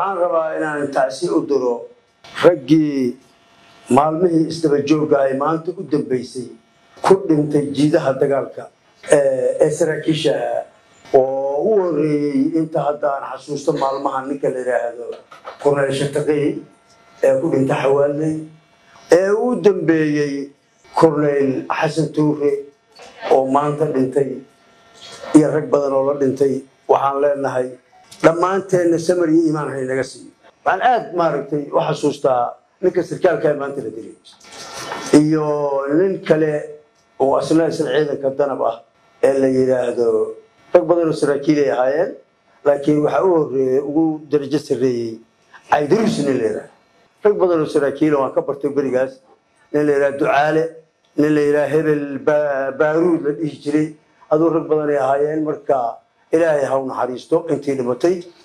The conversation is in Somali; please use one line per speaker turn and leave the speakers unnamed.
waxaan rabaa inaan tacsi u diro raggii maalmihii isdaba joogga ay maanta u dambeysay ku dhintay jiidaha dagaalka ee saraakiisha oo u horeeyey inta hadda aan xasuusto maalmaha ninka la yidhaahdo korneel shataqey ee ku dhintay xawaaley ee u dambeeyey korneyl xasan tuure oo maanta dhintay iyo rag badan oo la dhintay waxaan leenahay dhammaanteenna samar iyo iimaan haynaga siiyo waxaan aad maaragtay u xasuustaa ninka sarkaalka ee maanta la dilay iyo nin kale oo asna isla ciidanka danab ah ee la yidhaahdo rag badan oo saraakiilay ahaayeen laakiin waxaa u horeeyey ugu darajo sarreeyey caydaruus nin la yidhaahdo rag badan oo saraakiila waan ka bartay berigaas nin la yidhaha ducaale nin la yidhaha hebel baaruud la dhihi jiray aduu rag badanay ahaayeen marka ilaahay ha u naxariisto intii dhimatay